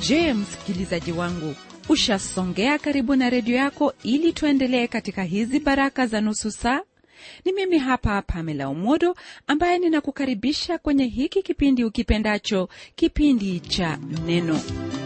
je msikilizaji wangu ushasongea karibu na redio yako ili tuendelee katika hizi baraka za nusu saa ni mimi hapa pamela umodo ambaye ninakukaribisha kwenye hiki kipindi ukipendacho kipindi cha neno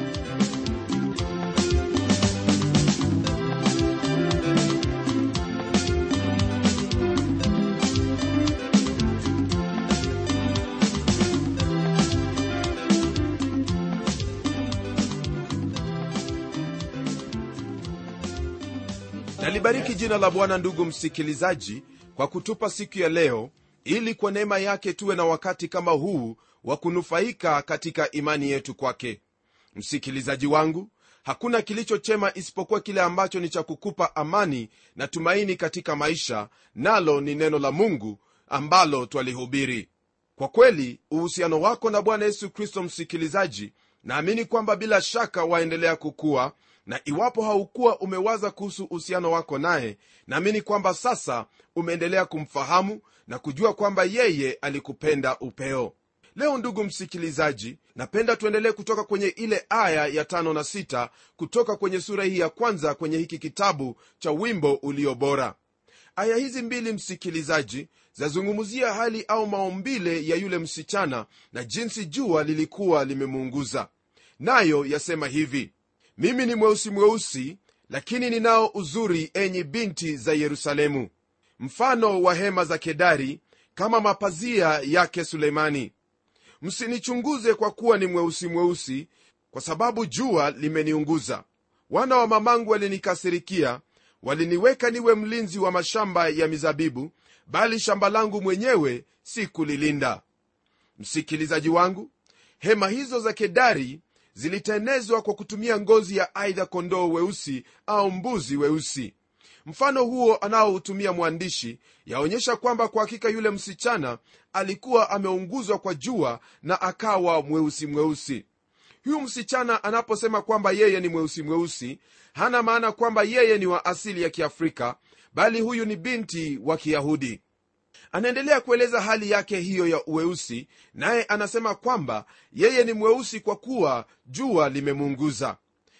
nalibariki jina la bwana ndugu msikilizaji kwa kutupa siku ya leo ili kwa neema yake tuwe na wakati kama huu wa kunufaika katika imani yetu kwake msikilizaji wangu hakuna kilicho chema isipokuwa kile ambacho ni cha kukupa amani na tumaini katika maisha nalo ni neno la mungu ambalo twalihubiri kwa kweli uhusiano wako na bwana yesu kristo msikilizaji naamini kwamba bila shaka waendelea kukua na iwapo haukuwa umewaza kuhusu uhusiano wako naye naamini kwamba sasa umeendelea kumfahamu na kujua kwamba yeye alikupenda upeo leo ndugu msikilizaji napenda tuendelee kutoka kwenye ile aya ya tano na sita kutoka kwenye sura hii ya kwanza kwenye hiki kitabu cha wimbo ulio bora aya hizi mbili msikilizaji zazungumzia hali au maumbile ya yule msichana na jinsi jua lilikuwa limemuunguza nayo yasema hivi mimi ni mweusi mweusi lakini ninao uzuri enyi binti za yerusalemu mfano wa hema za kedari kama mapazia yake sulemani msinichunguze kwa kuwa ni mweusi mweusi kwa sababu jua limeniunguza wana wa mamangu walinikasirikia waliniweka niwe mlinzi wa mashamba ya mizabibu bali shamba langu mwenyewe si kulilinda msikilizaji wangu hema hizo za kedari zilitenezwa kwa kutumia ngozi ya aidha kondoo weusi au mbuzi weusi mfano huo anaoutumia mwandishi yaonyesha kwamba kwa hakika yule msichana alikuwa ameunguzwa kwa jua na akawa mweusi mweusi huyu msichana anaposema kwamba yeye ni mweusi mweusi hana maana kwamba yeye ni wa asili ya kiafrika bali huyu ni binti wa kiyahudi anaendelea kueleza hali yake hiyo ya uweusi naye anasema kwamba yeye ni mweusi kwa kuwa jua limemuunguza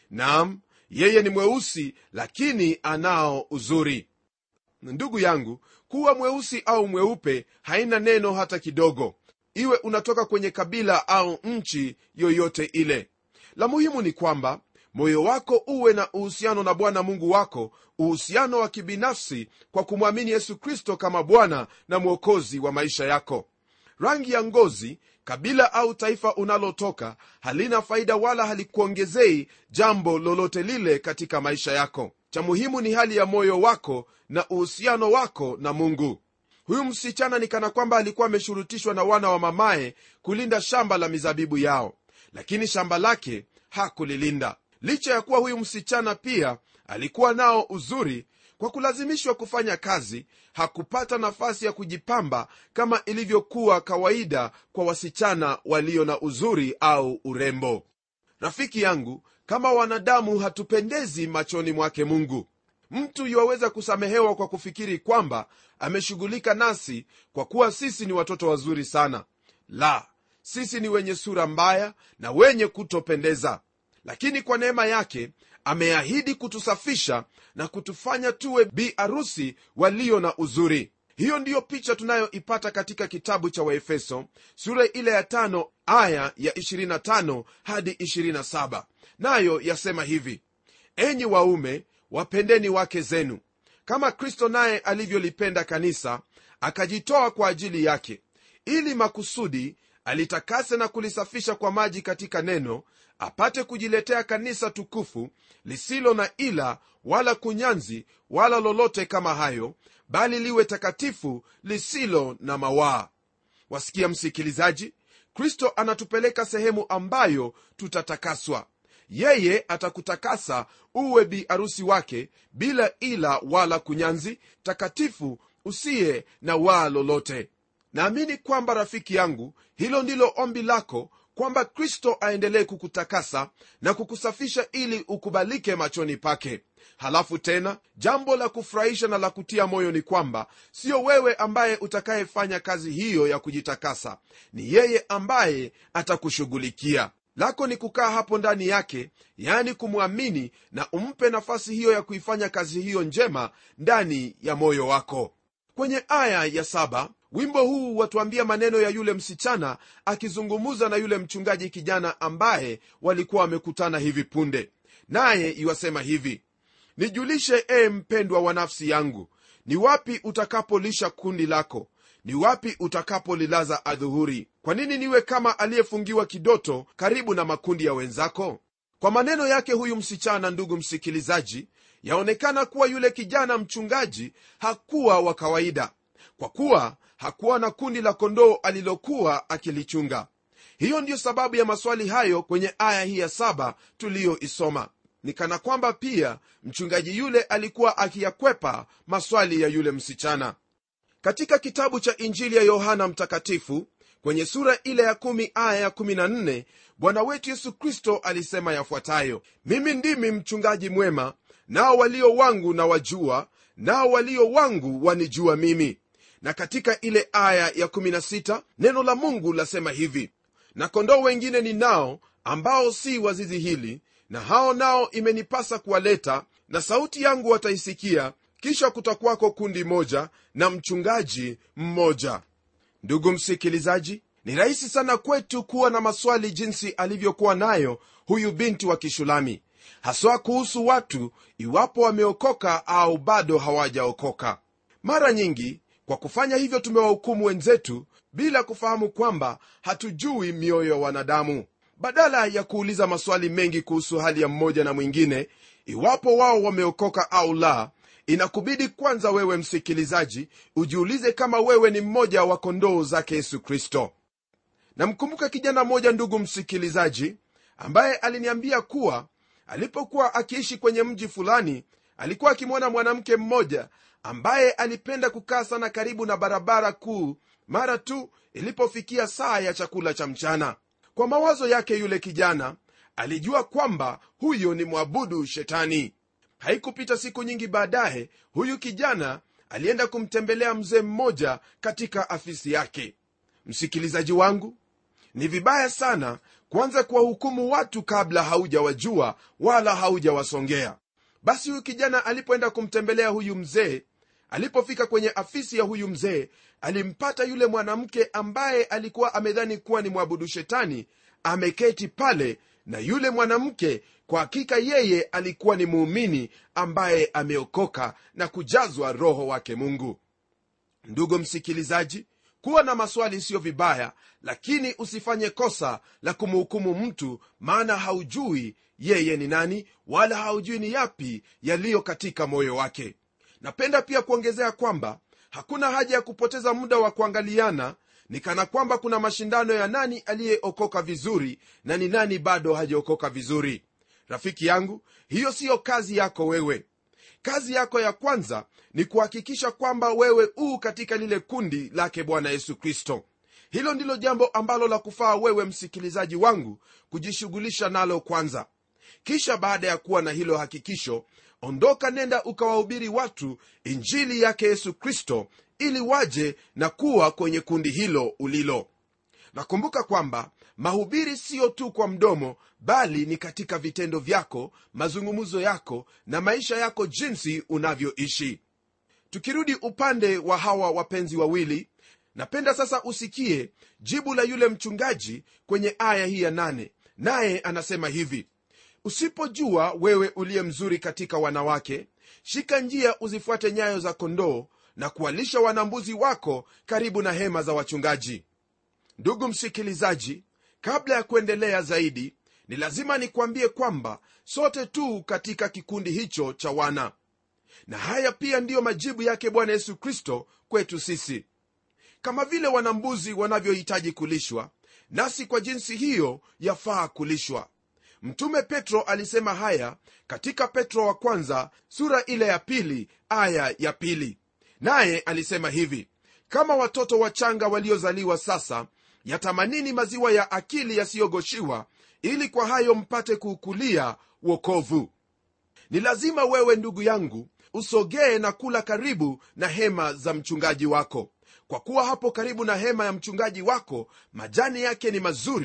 nam yeye ni mweusi lakini anao uzuri ndugu yangu kuwa mweusi au mweupe haina neno hata kidogo iwe unatoka kwenye kabila au nchi yoyote ile la muhimu ni kwamba moyo wako uwe na uhusiano na bwana mungu wako uhusiano wa kibinafsi kwa kumwamini yesu kristo kama bwana na mwokozi wa maisha yako rangi ya ngozi kabila au taifa unalotoka halina faida wala halikuongezei jambo lolote lile katika maisha yako cha muhimu ni hali ya moyo wako na uhusiano wako na mungu huyu msichana ni kana kwamba alikuwa ameshurutishwa na wana wa mamaye kulinda shamba la mizabibu yao lakini shamba lake hakulilinda licha ya kuwa huyu msichana pia alikuwa nao uzuri kwa kulazimishwa kufanya kazi hakupata nafasi ya kujipamba kama ilivyokuwa kawaida kwa wasichana walio na uzuri au urembo rafiki yangu kama wanadamu hatupendezi machoni mwake mungu mtu yuwaweza kusamehewa kwa kufikiri kwamba ameshughulika nasi kwa kuwa sisi ni watoto wazuri sana la sisi ni wenye sura mbaya na wenye kutopendeza lakini kwa neema yake ameahidi kutusafisha na kutufanya tuwe bi arusi walio na uzuri hiyo ndiyo picha tunayoipata katika kitabu cha waefeso sura ile ya tano aya ya 25 hadi 27 nayo yasema hivi enyi waume wapendeni wake zenu kama kristo naye alivyolipenda kanisa akajitoa kwa ajili yake ili makusudi alitakase na kulisafisha kwa maji katika neno apate kujiletea kanisa tukufu lisilo na ila wala kunyanzi wala lolote kama hayo bali liwe takatifu lisilo na mawaa wasikia msikilizaji kristo anatupeleka sehemu ambayo tutatakaswa yeye atakutakasa uwe bi arusi wake bila ila wala kunyanzi takatifu usiye na waa lolote naamini kwamba rafiki yangu hilo ndilo ombi lako kwamba kristo aendelee kukutakasa na kukusafisha ili ukubalike machoni pake halafu tena jambo la kufurahisha na la kutia moyo ni kwamba sio wewe ambaye utakayefanya kazi hiyo ya kujitakasa ni yeye ambaye atakushughulikia lako ni kukaa hapo ndani yake yaani kumwamini na umpe nafasi hiyo ya kuifanya kazi hiyo njema ndani ya moyo wako kwenye aya ya saba wimbo huu watuambia maneno ya yule msichana akizungumza na yule mchungaji kijana ambaye walikuwa wamekutana hivi punde naye iwasema hivi nijulishe ee mpendwa wa nafsi yangu ni wapi utakapolisha kundi lako ni wapi utakapolilaza adhuhuri kwa nini niwe kama aliyefungiwa kidoto karibu na makundi ya wenzako kwa maneno yake huyu msichana ndugu msikilizaji yaonekana kuwa yule kijana mchungaji hakuwa wa kawaida kwa kuwa hakuwa na kundi la kondoo alilokuwa akilichunga hiyo ndiyo sababu ya maswali hayo kwenye aya hii ya saba tuliyoisoma ni kana kwamba pia mchungaji yule alikuwa akiyakwepa maswali ya yule msichana katika kitabu cha injili ya yohana mtakatifu kwenye sura ile ya 1 aya ya 14 bwana wetu yesu kristo alisema yafuatayo mimi ndimi mchungaji mwema nao walio wangu na wajua nao walio wangu wanijua mimi na katika ile aya ya 16 neno la mungu lasema hivi na kondoo wengine ni nao ambao si wazizi hili na hao nao imenipasa kuwaleta na sauti yangu wataisikia kisha kutakwako kundi moja na mchungaji mmoja ndugu msikilizaji ni rahisi sana kwetu kuwa na maswali jinsi alivyokuwa nayo huyu binti wa kishulami haswa kuhusu watu iwapo wameokoka au bado hawajaokoka mara nyingi kwa kufanya hivyo tumewahukumu wenzetu bila kufahamu kwamba hatujui mioyo ya wanadamu badala ya kuuliza maswali mengi kuhusu hali ya mmoja na mwingine iwapo wao wameokoka au la inakubidi kwanza wewe msikilizaji ujiulize kama wewe ni mmoja wa kondoo zake yesu kristo namkumbuka kijana mmoja ndugu msikilizaji ambaye aliniambia kuwa alipokuwa akiishi kwenye mji fulani alikuwa akimwona mwanamke mmoja ambaye alipenda kukaa sana karibu na barabara kuu mara tu ilipofikia saa ya chakula cha mchana kwa mawazo yake yule kijana alijua kwamba huyo ni mwabudu shetani haikupita siku nyingi baadaye huyu kijana alienda kumtembelea mzee mmoja katika afisi yake msikilizaji wangu ni vibaya sana kuanza kuwahukumu watu kabla haujawajua wala haujawasongea basi huyu kijana alipoenda kumtembelea huyu mzee alipofika kwenye afisi ya huyu mzee alimpata yule mwanamke ambaye alikuwa amedhani kuwa ni mwabudu shetani ameketi pale na yule mwanamke kwa hakika yeye alikuwa ni muumini ambaye ameokoka na kujazwa roho wake mungu ndugu msikilizaji kuwa na maswali siyo vibaya lakini usifanye kosa la kumhukumu mtu maana haujui yeye ni nani wala haujui ni yapi yaliyo katika moyo wake napenda pia kuongezea kwamba hakuna haja ya kupoteza muda wa kuangaliana ni kana kwamba kuna mashindano ya nani aliyeokoka vizuri na ni nani bado hajaokoka vizuri rafiki yangu hiyo siyo kazi yako wewe kazi yako ya kwanza ni kuhakikisha kwamba wewe uu katika lile kundi lake bwana yesu kristo hilo ndilo jambo ambalo la kufaa wewe msikilizaji wangu kujishughulisha nalo kwanza kisha baada ya kuwa na hilo hakikisho ondoka nenda ukawahubiri watu injili yake yesu kristo ili waje na kuwa kwenye kundi hilo ulilo nakumbuka kwamba mahubiri siyo tu kwa mdomo bali ni katika vitendo vyako mazungumzo yako na maisha yako jinsi unavyoishi tukirudi upande wa hawa wapenzi wawili napenda sasa usikie jibu la yule mchungaji kwenye aya hii ya nane naye anasema hivi usipojua wewe uliye mzuri katika wanawake shika njia uzifuate nyayo za kondoo na kuwalisha wanambuzi wako karibu na hema za wachungaji ndugu msikilizaji kabla ya kuendelea zaidi ni lazima nikwambie kwamba sote tu katika kikundi hicho cha wana na haya pia ndiyo majibu yake bwana yesu kristo kwetu sisi kama vile wanambuzi wanavyohitaji kulishwa nasi kwa jinsi hiyo yafaa kulishwa mtume petro alisema haya katika petro wa kwanza sura ile ya pili aya ya pili naye alisema hivi kama watoto wachanga waliozaliwa sasa yatamanini maziwa ya akili yasiyogoshiwa ili kwa hayo mpate kuukulia wokovu ni lazima wewe ndugu yangu usogee na kula karibu na hema za mchungaji wako kwa kuwa hapo karibu na hema ya mchungaji wako majani yake ni mazuri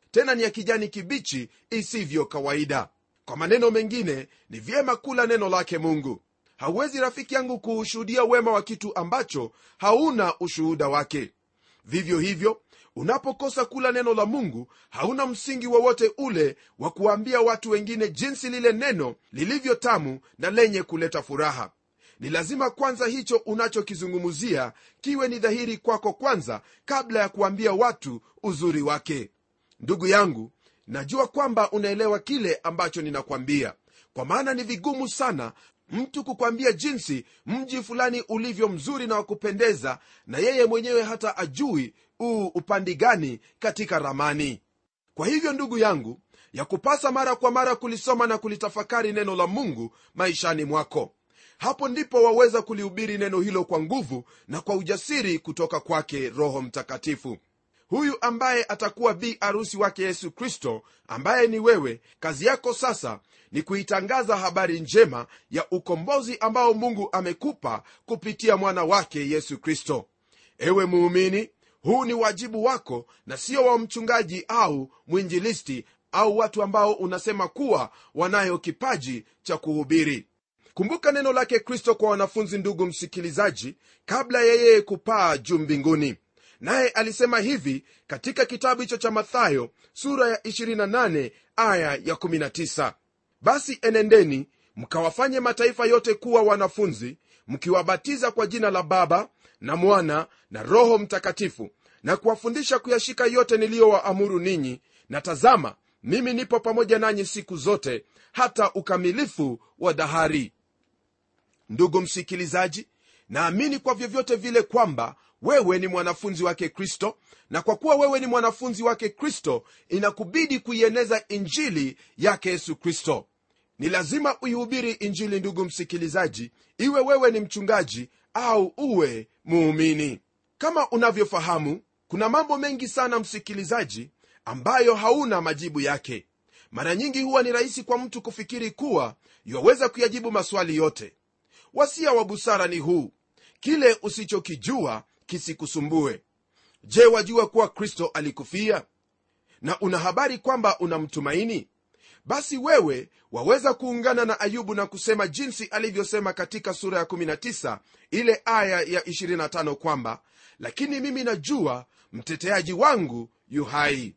tena ni ya kijani kibichi isivyo kawaida kwa maneno mengine ni vyema kula neno lake mungu hauwezi rafiki yangu kuushuhudia wema wa kitu ambacho hauna ushuhuda wake vivyo hivyo unapokosa kula neno la mungu hauna msingi wowote ule wa kuwaambia watu wengine jinsi lile neno lilivyo tamu na lenye kuleta furaha ni lazima kwanza hicho unachokizungumzia kiwe ni dhahiri kwako kwanza kabla ya kuambia watu uzuri wake ndugu yangu najua kwamba unaelewa kile ambacho ninakwambia kwa maana ni vigumu sana mtu kukwambia jinsi mji fulani ulivyo mzuri na wakupendeza na yeye mwenyewe hata ajui uu upandi gani katika ramani kwa hivyo ndugu yangu ya kupasa mara kwa mara kulisoma na kulitafakari neno la mungu maishani mwako hapo ndipo waweza kulihubiri neno hilo kwa nguvu na kwa ujasiri kutoka kwake roho mtakatifu huyu ambaye atakuwa bi arusi wake yesu kristo ambaye ni wewe kazi yako sasa ni kuitangaza habari njema ya ukombozi ambao mungu amekupa kupitia mwana wake yesu kristo ewe muumini huu ni wajibu wako na sio wa mchungaji au mwinjilisti au watu ambao unasema kuwa wanayo kipaji cha kuhubiri kumbuka neno lake kristo kwa wanafunzi ndugu msikilizaji kabla ya yeye kupaa juu mbinguni naye alisema hivi katika kitabu hicho cha mathayo sura ya 28 aya ya 19 basi enendeni mkawafanye mataifa yote kuwa wanafunzi mkiwabatiza kwa jina la baba na mwana na roho mtakatifu na kuwafundisha kuyashika yote niliyowaamuru ninyi na tazama mimi nipo pamoja nanyi siku zote hata ukamilifu wa dahari ndugu msikilizaji naamini kwa vyovyote vile kwamba wewe ni mwanafunzi wake kristo na kwa kuwa wewe ni mwanafunzi wake kristo inakubidi kuieneza injili yake yesu kristo ni lazima uihubiri injili ndugu msikilizaji iwe wewe ni mchungaji au uwe muumini kama unavyofahamu kuna mambo mengi sana msikilizaji ambayo hauna majibu yake mara nyingi huwa ni rahisi kwa mtu kufikiri kuwa iwaweza kuyajibu maswali yote wasia wa busara ni huu kile usichokijua kisikusumbue je wajua kuwa kristo alikufia na una habari kwamba unamtumaini basi wewe waweza kuungana na ayubu na kusema jinsi alivyosema katika sura ya 19 ile aya ya 25 kwamba lakini mimi najua mteteaji wangu yu hai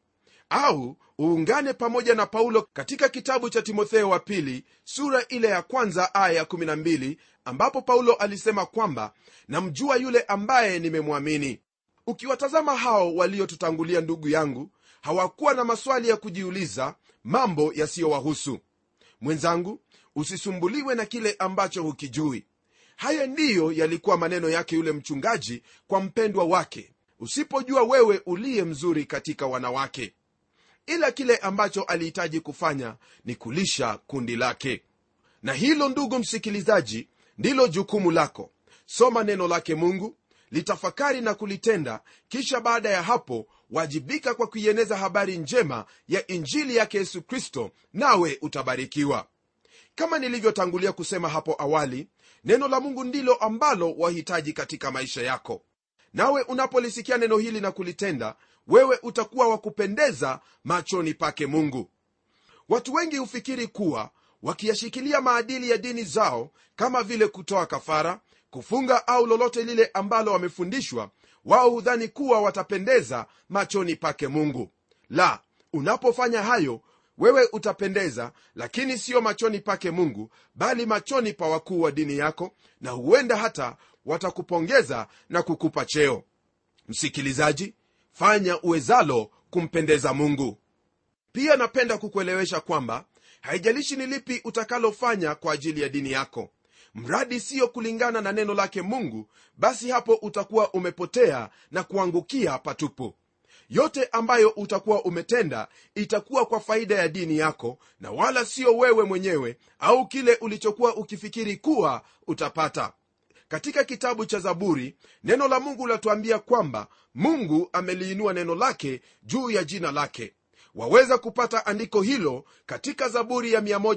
au uungane pamoja na paulo katika kitabu cha timotheo wa pili sura ile ya kwanza aya ya 12 ambapo paulo alisema kwamba namjua yule ambaye nimemwamini ukiwatazama hao waliotutangulia ndugu yangu hawakuwa na maswali ya kujiuliza mambo yasiyowahusu mwenzangu usisumbuliwe na kile ambacho hukijui haya ndiyo yalikuwa maneno yake yule mchungaji kwa mpendwa wake usipojua wewe uliye mzuri katika wanawake ila kile ambacho alihitaji kufanya ni kulisha kundi lake na hilo ndugu msikilizaji ndilo jukumu lako soma neno lake mungu litafakari na kulitenda kisha baada ya hapo wajibika kwa kuieneza habari njema ya injili yake yesu kristo nawe utabarikiwa kama nilivyotangulia kusema hapo awali neno la mungu ndilo ambalo wahitaji katika maisha yako nawe unapolisikia neno hili na kulitenda wewe utakuwa wa kupendeza machoni pake mungu watu wengi hufikiri kuwa wakiyashikilia maadili ya dini zao kama vile kutoa kafara kufunga au lolote lile ambalo wamefundishwa wao hudhani kuwa watapendeza machoni pake mungu la unapofanya hayo wewe utapendeza lakini siyo machoni pake mungu bali machoni pa wakuu wa dini yako na huenda hata watakupongeza na kukupa cheo msikilizaji fanya uwezalo kumpendeza mungu pia napenda kukuelewesha kwamba haijalishi ni lipi utakalofanya kwa ajili ya dini yako mradi siyo kulingana na neno lake mungu basi hapo utakuwa umepotea na kuangukia patupu yote ambayo utakuwa umetenda itakuwa kwa faida ya dini yako na wala sio wewe mwenyewe au kile ulichokuwa ukifikiri kuwa utapata katika kitabu cha zaburi neno la mungu latuambia kwamba mungu ameliinua neno lake juu ya jina lake waweza kupata andiko hilo katika zaburi ya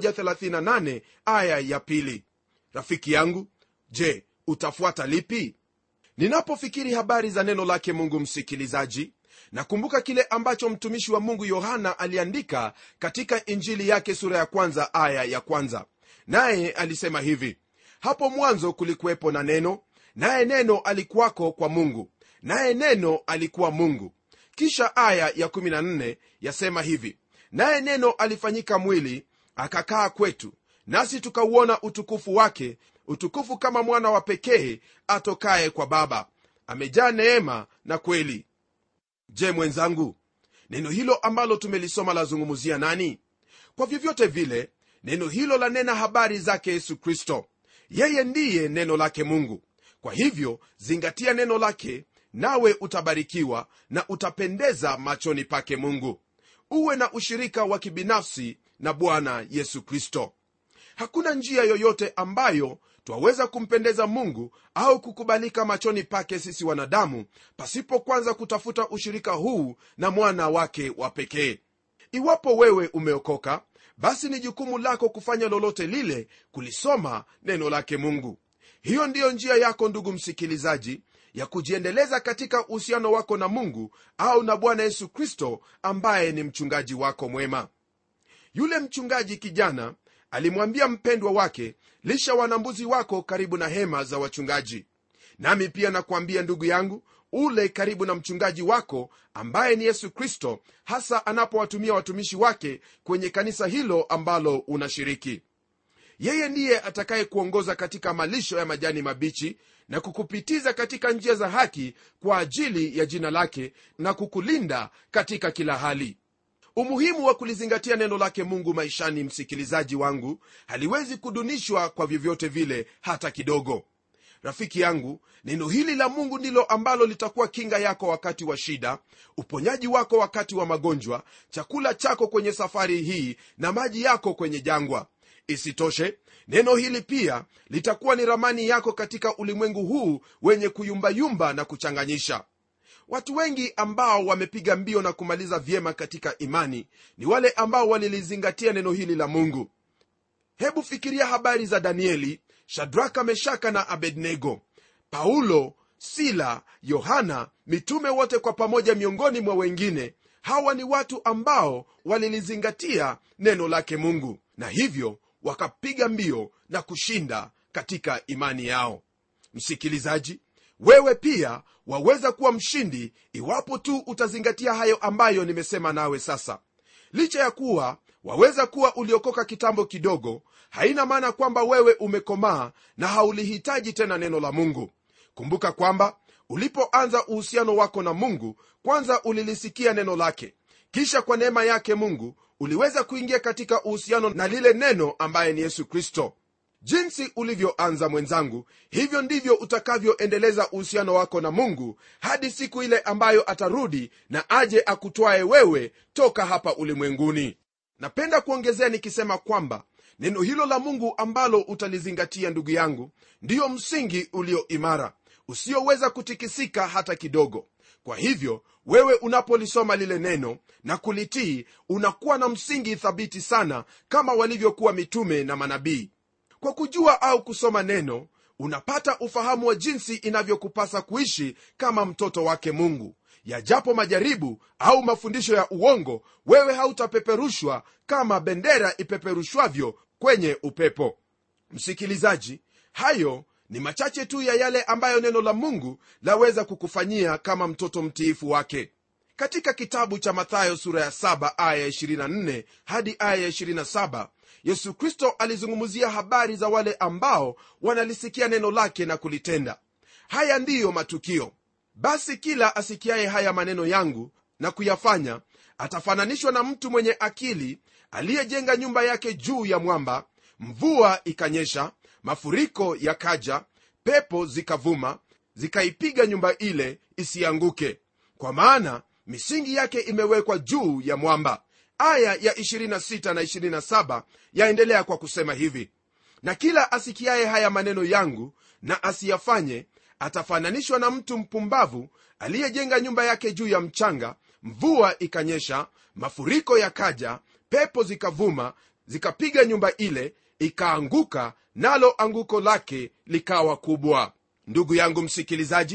138 aya ya pili rafiki yangu je utafuata lipi ninapofikiri habari za neno lake mungu msikilizaji nakumbuka kile ambacho mtumishi wa mungu yohana aliandika katika injili yake sura ya kwanza aya ya kwanza naye alisema hivi hapo mwanzo kulikuwepo na neno naye neno alikuwako kwa mungu naye neno alikuwa mungu kisha aya ya 14 yasema hivi naye neno alifanyika mwili akakaa kwetu nasi tukauona utukufu wake utukufu kama mwana wa pekee atokaye kwa baba amejaa neema na kweli je mwenzangu neno hilo ambalo tumelisoma lazungumzia nani kwa vyovyote vile neno hilo lanena habari zake yesu kristo yeye ndiye neno lake mungu kwa hivyo zingatia neno lake nawe utabarikiwa na utapendeza machoni pake mungu uwe na ushirika wa kibinafsi na bwana yesu kristo hakuna njia yoyote ambayo twaweza kumpendeza mungu au kukubalika machoni pake sisi wanadamu pasipo kwanza kutafuta ushirika huu na mwana wake wa pekee iwapo wewe umeokoka basi ni jukumu lako kufanya lolote lile kulisoma neno lake mungu hiyo ndiyo njia yako ndugu msikilizaji ya kujiendeleza katika uhusiano wako na mungu au na bwana yesu kristo ambaye ni mchungaji wako mwema yule mchungaji kijana alimwambia mpendwa wake lisha wanambuzi wako karibu na hema za wachungaji nami pia nakwambia ndugu yangu ule karibu na mchungaji wako ambaye ni yesu kristo hasa anapowatumia watumishi wake kwenye kanisa hilo ambalo unashiriki yeye ndiye atakayekuongoza katika malisho ya majani mabichi na kukupitiza katika njia za haki kwa ajili ya jina lake na kukulinda katika kila hali umuhimu wa kulizingatia neno lake mungu maishani msikilizaji wangu haliwezi kudunishwa kwa vyovyote vile hata kidogo rafiki yangu neno hili la mungu ndilo ambalo litakuwa kinga yako wakati wa shida uponyaji wako wakati wa magonjwa chakula chako kwenye safari hii na maji yako kwenye jangwa isitoshe neno hili pia litakuwa ni ramani yako katika ulimwengu huu wenye kuyumbayumba na kuchanganyisha watu wengi ambao wamepiga mbio na kumaliza vyema katika imani ni wale ambao walilizingatia neno hili la mungu hebu fikiria habari za danieli shadraka meshaka na abednego paulo sila yohana mitume wote kwa pamoja miongoni mwa wengine hawa ni watu ambao walilizingatia neno lake mungu na hivyo wakapiga mbio na kushinda katika imani yao msikilizaji wewe pia waweza kuwa mshindi iwapo tu utazingatia hayo ambayo nimesema nawe sasa licha ya kuwa waweza kuwa uliokoka kitambo kidogo haina maana kwamba wewe umekomaa na haulihitaji tena neno la mungu kumbuka kwamba ulipoanza uhusiano wako na mungu kwanza ulilisikia neno lake kisha kwa neema yake mungu uliweza kuingia katika uhusiano na lile neno ambaye ni yesu kristo jinsi ulivyoanza mwenzangu hivyo ndivyo utakavyoendeleza uhusiano wako na mungu hadi siku ile ambayo atarudi na aje akutwaye wewe toka hapa ulimwenguni napenda kuongezea nikisema kwamba neno hilo la mungu ambalo utalizingatia ndugu yangu ndiyo msingi ulio imara usioweza kutikisika hata kidogo kwa hivyo wewe unapolisoma lile neno na kulitii unakuwa na msingi thabiti sana kama walivyokuwa mitume na manabii kwa kujua au kusoma neno unapata ufahamu wa jinsi inavyokupasa kuishi kama mtoto wake mungu yajapo majaribu au mafundisho ya uongo wewe hautapeperushwa kama bendera ipeperushwavyo kwenye upepo msikilizaji hayo ni machache tu ya yale ambayo neno la mungu laweza kukufanyia kama mtoto mtiifu wake katika kitabu cha mathayo sura ya 7 aya 24 hadi aya 27 yesu kristo alizungumzia habari za wale ambao wanalisikia neno lake na kulitenda haya ndiyo matukio basi kila asikiaye haya maneno yangu na kuyafanya atafananishwa na mtu mwenye akili aliyejenga nyumba yake juu ya mwamba mvua ikanyesha mafuriko yakaja pepo zikavuma zikaipiga nyumba ile isianguke kwa maana misingi yake imewekwa juu ya mwamba aya ya 26 na 27 yaendelea kwa kusema hivi na kila asikiaye haya maneno yangu na asiyafanye atafananishwa na mtu mpumbavu aliyejenga nyumba yake juu ya mchanga mvua ikanyesha mafuriko yakaja pepo zikavuma zikapiga nyumba ile ikaanguka nalo anguko lake likawa kubwa ndugu yangu msikilizaji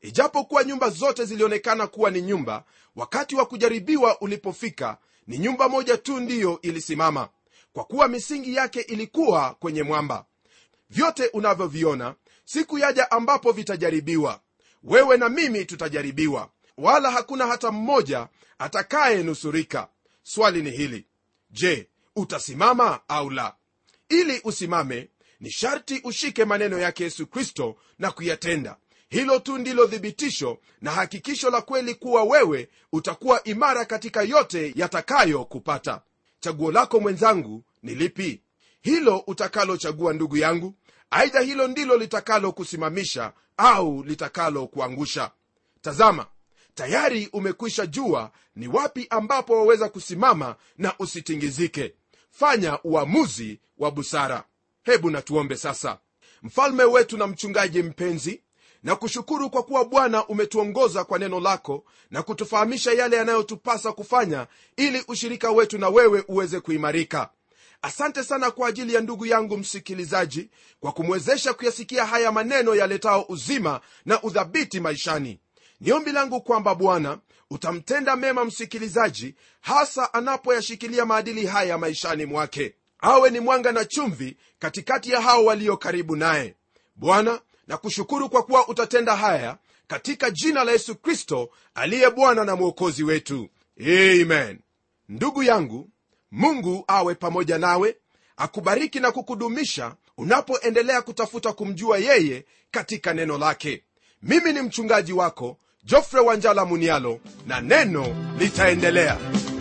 ijapokuwa nyumba zote zilionekana kuwa ni nyumba wakati wa kujaribiwa ulipofika ni nyumba moja tu ndiyo ilisimama kwa kuwa misingi yake ilikuwa kwenye mwamba vyote unavyoviona siku yaja ambapo vitajaribiwa wewe na mimi tutajaribiwa wala hakuna hata mmoja atakayenusurika swali ni hili je utasimama au la ili usimame ni sharti ushike maneno yake yesu kristo na kuyatenda hilo tu ndilo thibitisho na hakikisho la kweli kuwa wewe utakuwa imara katika yote yatakayokupata chaguo lako mwenzangu ni lipi hilo utakalochagua ndugu yangu aidha hilo ndilo litakalokusimamisha au litakalokuangusha tazama tayari umekwisha jua ni wapi ambapo waweza kusimama na usitingizike fanya uamuzi wa busara hebu natuombe sasa mfalme wetu na mchungaji mpenzi na kushukuru kwa kuwa bwana umetuongoza kwa neno lako na kutufahamisha yale yanayotupasa kufanya ili ushirika wetu na wewe uweze kuimarika asante sana kwa ajili ya ndugu yangu msikilizaji kwa kumwezesha kuyasikia haya maneno yaletao uzima na udhabiti maishani ni ombi langu kwamba bwana utamtenda mema msikilizaji hasa anapoyashikilia maadili haya maishani mwake awe ni mwanga na chumvi katikati ya hao walio karibu naye bwana na kushukuru kwa kuwa utatenda haya katika jina la yesu kristo aliye bwana na mwokozi wetu amen ndugu yangu mungu awe pamoja nawe akubariki na kukudumisha unapoendelea kutafuta kumjua yeye katika neno lake mimi ni mchungaji wako jofre wanjala munialo na neno litaendelea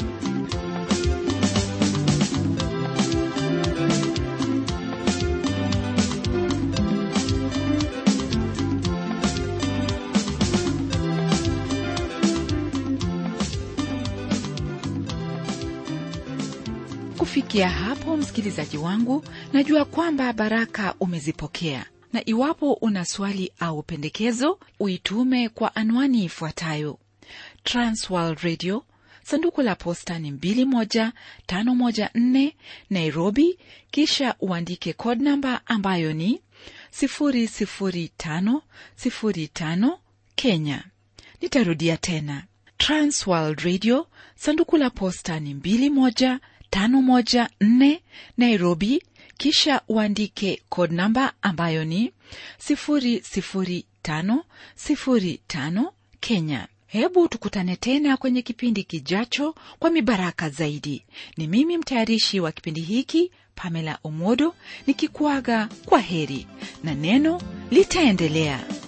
kufikia hapo msikilizaji wangu najua kwamba baraka umezipokea na iwapo una swali au pendekezo uitume kwa anwani ifuatayo transworld radio sanduku la posta ni 21514 nairobi kisha uandike code namba ambayo ni 00505 kenya nitarudia tena transworld radio sanduku la posta ni 21 514 Nairobi, kisha uandike code namba ambayo ni 00505 Kenya. Hebu tukutane tena kwenye kipindi kijacho kwa mibaraka zaidi. Ni mimi mtayarishi wa kipindi hiki Pamela Omodo nikikuaga kwa heri na neno litaendelea.